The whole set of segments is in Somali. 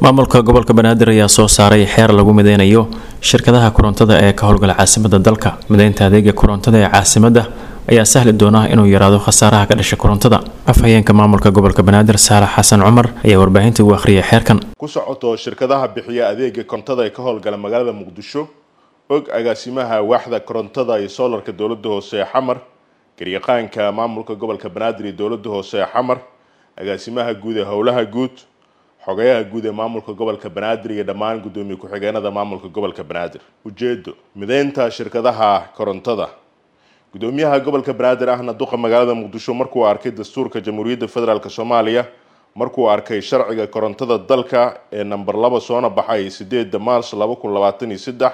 maamulka gobolka banaadir ayaa soo saaray xeer lagu mideynayo shirkadaha korontada ee ka howlgala caasimada dalka mideynta adeega korontada ee caasimada ayaa sahli doona inuu yaraado khasaaraha ka dhasha korontada afhayeenka maamulka gobolka banaadir saalax xasan cumar ayaa warbaahinta ugu akhriyay xeerkan ku socoto shirkadaha bixiya adeega korontada ee ka howlgala magaalada muqdisho og agaasimaha waaxda korontada iyo soolarka dowladda hoose ee xamar garyaqaanka maamulka gobolka banaadir iyo dowladda hoose ee xamar agaasimaha guud ee howlaha guud xogayaha guud ee maamulka gobolka banaadir iyo dhammaan guddoomiye ku-xigeenada maamulka gobolka banaadir ujeedo mideynta shirkadaha korontada gudoomiyaha gobolka banaadir ahna duqa magaalada muqdisho markuu arkay dastuurka jamhuuriyadda federaalk soomaaliya markuu arkay sharciga korontada dalka ee namber laba soona baxay sideeda maars laba kun labaatan iyo saddex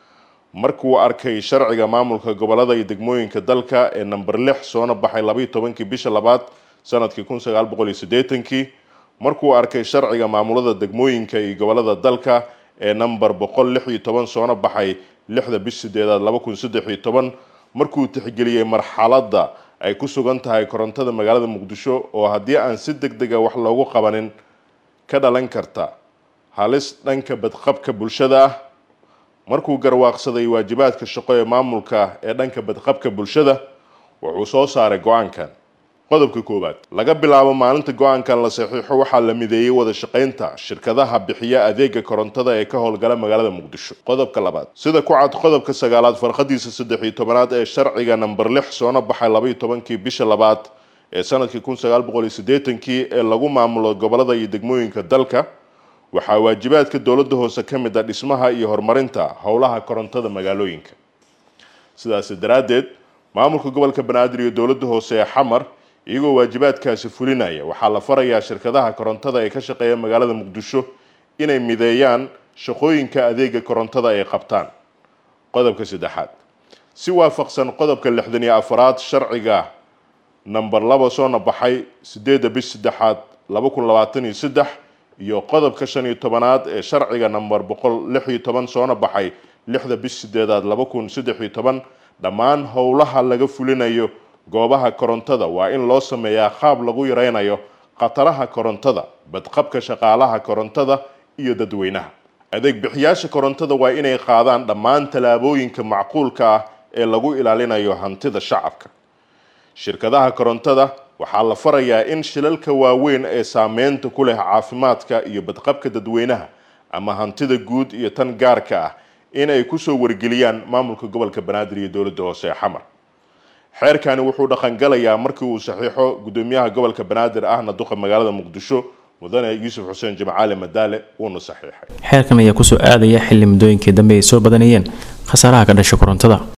markuu arkay sharciga maamulka gobolada iyo degmooyinka dalka ee namber lix soona baxay labaiyo tobankii bisha labaad sanadkii kun sagaal boqol iyo sideetankii markuu arkay sharciga maamulada degmooyinka iyo gobolada dalka ee namber boqol lix iyo toban soona baxay lixda bish sideedaad laba kun saddex iyo toban markuu tixgeliyey marxaladda ay ku sugan tahay korontada magaalada muqdisho oo haddii aan si deg dega wax loogu qabanin ka dhalan karta halis dhanka badqabka bulshada ah markuu garwaaqsaday waajibaadka shaqo ee maamulka ee dhanka badqabka bulshada wuxuu soo saaray go-aankan qodobka koowaad laga bilaabo maalinta go-aankan la saxiixo waxaa la mideeyey wada shaqaynta shirkadaha bixiya adeega korontada ee ka howlgala magaalada muqdisho qodobka labaad sida ku cad qodobka sagaalaad farqadiisa saddex iyo tobanaad ee sharciga namber lix soona baxay labaiyo tobankii bisha labaad ee sanadkii kun sagaal boqol iyo siddeetankii ee lagu maamulo gobolada iyo degmooyinka dalka waxaa waajibaadka dowladda hoose ka mid a dhismaha iyo horumarinta howlaha korontada magaalooyinka sidaasi daraaddeed maamulka gobolka banaadir iyo dowladda hoose ee xamar iyagoo waajibaadkaasi fulinaya waxaa la farayaa shirkadaha korontada ee ka shaqeeya magaalada muqdisho inay mideeyaan shaqooyinka adeega korontada ay qabtaan qodobka saddexaad si waafaqsan qodobka lixdan iyo afaraad sharciga namber laba soona baxay sideedda bish saddexaad laba kun labaatan iyo saddex iyo qodobka shan iyo tobanaad ee sharciga namber boqol lix iyo toban soona baxay lixda bish sideedaad laba kun saddex iyo toban dhammaan howlaha laga fulinayo goobaha korontada waa in loo sameeyaa qaab lagu yareynayo khataraha korontada badqabka shaqaalaha korontada iyo dadweynaha adeeg bixiyaasha korontada waa inay qaadaan dhammaan tallaabooyinka macquulka ah ee lagu ilaalinayo hantida shacabka shirkadaha korontada waxaa la farayaa in shilalka waaweyn ee saameynta ku leh caafimaadka iyo badqabka dadweynaha ama hantida guud iyo tan gaarka ah in ay kusoo wargeliyaan maamulka gobolka banaadir iyo dowladda hoose ee xamar xeerkani wuxuu dhaqangalayaa markii uu saxiixo gudoomiyaha gobolka banaadir ahna duqa magaalada muqdisho mudane yuusuf xuseen jimcaali madaale uuna saxiixay xeerkan ayaa kusoo aadaya xilli muddooyinkii dambe ay soo badanayeen khasaaraha ka dhasha korontada